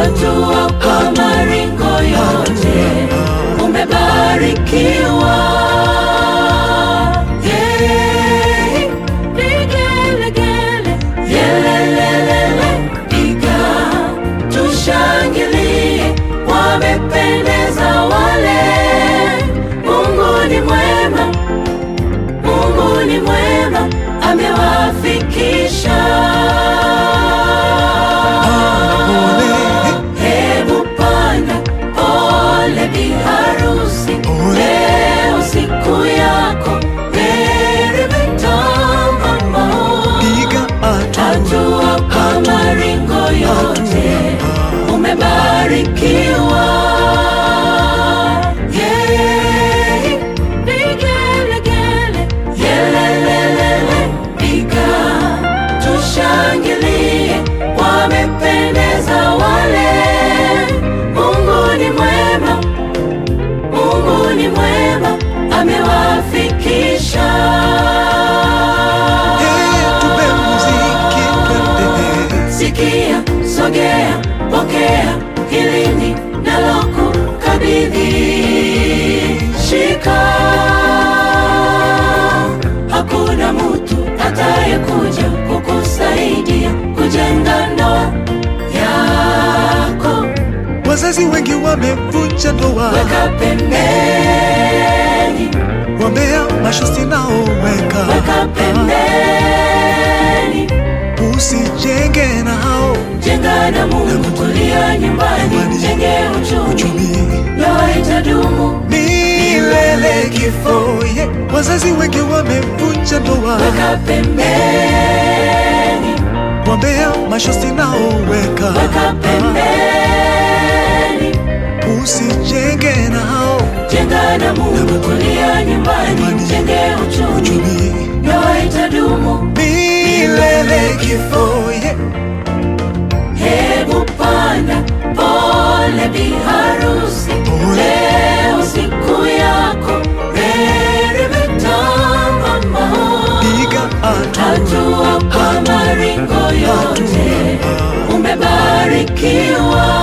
hatua kwa maringo yote umebarikiwa. Yeah. Vigelegele, yelelelele, piga tushangilie, wamependeza wale. Mungu ni mwema, Mungu ni mwema, amewafikisha. Hebu panda pole bi harusi, leo siku yako meremeta mama. piga hatua Hatua kwa maringo yote umebarikiwa. Yeah. Vigelegele, yelelelele, piga tushangilie, wamependeza wale. Mungu ni mwema, Mungu ni mwema, amewafikisha. Eh, tupe muziki twende Sikia, sogea, pokea, hili ni naloku kabidhi. Shika, hakuna mtu atayekuja kukusaidia kujenga ndoa yako. wazazi wengi wamevunja ndoa Weka pembeni, wambea mashosti nao weka weka pembeni, usijenge nao jenga na Mungu, tulia nyumbani, jenge uchumi, uchumi ndoa itadumu. milele kifo yeah. wazazi wengi wamevunja ndoa Weka pembeni, wambea mashosti nao weka weka pembeni, usijenge nao jenga na Mungu, tulia nyumbani, jenge uchumi, uchumi ndoa itadumu. milele kifo yeah. Hebu panda pole bi harusi, Pole. leo siku yako meremeta mama. piga hatua Hatua kwa maringo yote umebarikiwa.